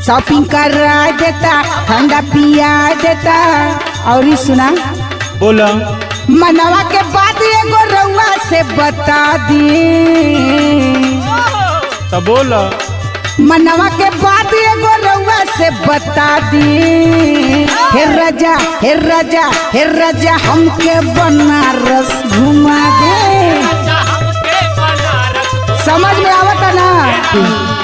shopping करा देता ठंडा पिया देता और ई सुना बोला मनवा के बात एगो रउआ से बता दी तो बोला मनवा के बात एगो रउआ से बता दी हे राजा हे राजा हे राजा हमके बनारस घुमा दे समझ में आवता ना